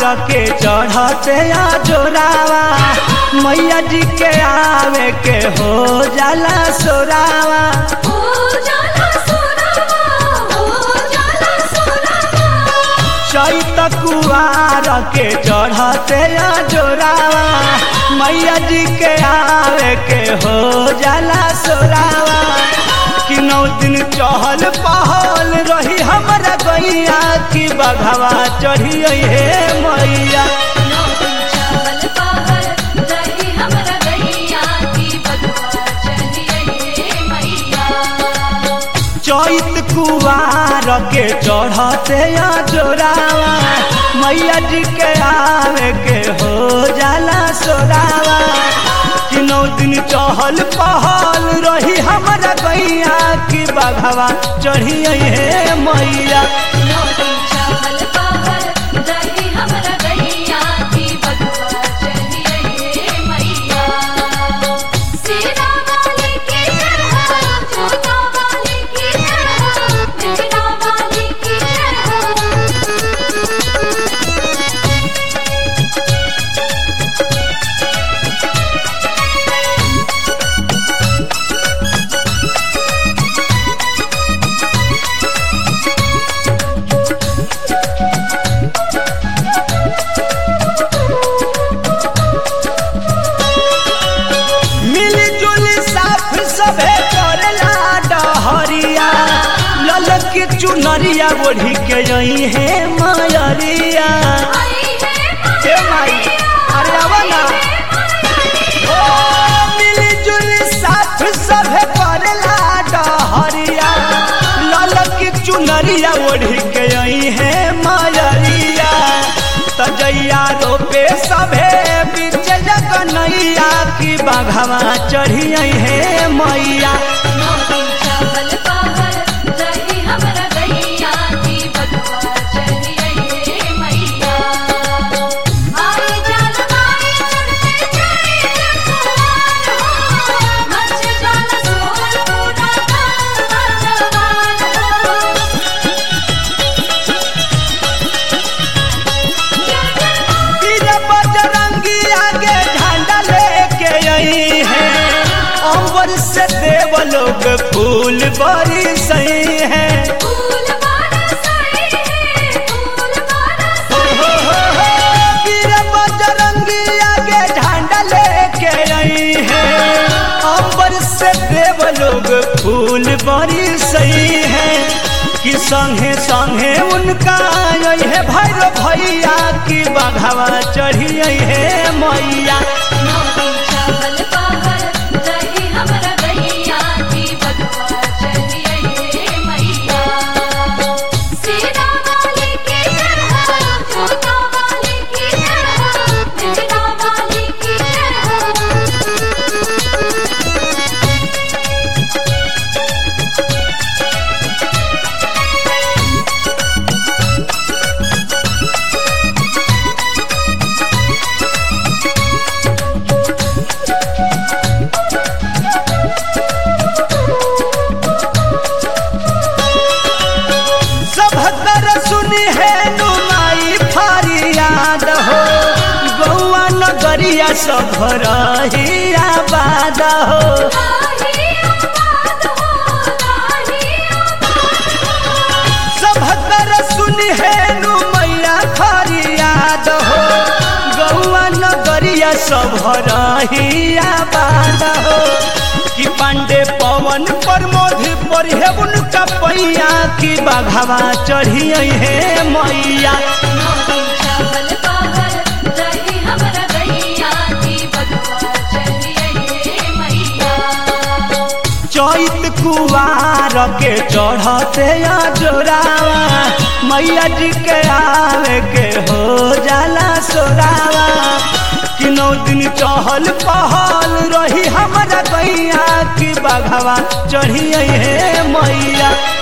के चढ़ते आ जोरावा मैया जी के आवे के हो जाला सोरावा हो जाला सोनावा हो जाला सोनावा चैत कुआर के चढ़ते आ जोरावा मैया जी के आवे के हो जाला सोरावा कि नौ दिन चहल पहल रही हमरा गैया कि बघवा चढ़ी हे मैया नौ दिन चावल पाहर रही हमरा गैया की बगवा चलिए मैया चैत कुआर के चढ़ते आ जोरावा मैया जी के आवे के हो जाला सोरावा कि नौ दिन चहल पहल रही हमरा गैया कि बघवा चढ़ी हे मैया नौ दिन चावल पाहर रही हमरा गैया की बगवा चलिए मैया सीना वाली की जय हो जूता वाली की जय हो मेरा वाली की जय हो मिलजुल साफ सबे करेला डहरिया ललक के चुनरिया ओढ़ी के आई है मायरिया आई है हे माई अरे आवा ना ओ मिलजुल साफ सबे करेला डहरिया ललक के चुनरिया ओढ़ी के आई है मायरिया तजैया रोपे सभे बीच जगनैया की बाघवा चढ़ी है मैया नौ दिन चावल पाहर रही हमरा गैया की बगवा चलिए मैया आई जान माई चढ़ते जाए जखवार हो मच जान सोर पूरा गाँव जवान हो तीर बजरंगी आगे झंडा लेके आई है अम्बर से देव लोग फूल बरी सही है फूल बरसाए है फूल हो बरसाए हो हो हो तीर बजरंगी आगे झंडा लेके आई है अम्बर से देव लोग फूल बरी सही है कि संगे संगे उनका आई है भैरव भैया की बघावा चढ़ी आई है मैया नौ दिन चावल पाहर रही हमरा गैया की बगवा चलिए मैया सीना वाली की जय हो जूता वाली की जय हो मेरा वाली की जय हो सब कर सुनी है नुमाई फरियाद हो गौआ नगरिया सब रही आबाद हो लाही आबाद हो लाही सब कर सुनी है नुमैया फरियाद हो गौआ नगरिया सब रही आबाद हो कि पांडे पवन प्रमोद पर है उनका पैया की बाघावा चढ़ी है मैया नौ दिन चावल पाहर रही हमरा गैया की बगवा चलिए मैया चैत कुवार के चढ़ते आ जोरावा मैया जी के आवे के हो जाला सोरावा कि नौ दिन चहल पहल रही हमरा गैया की बघवा चढ़ी है मैया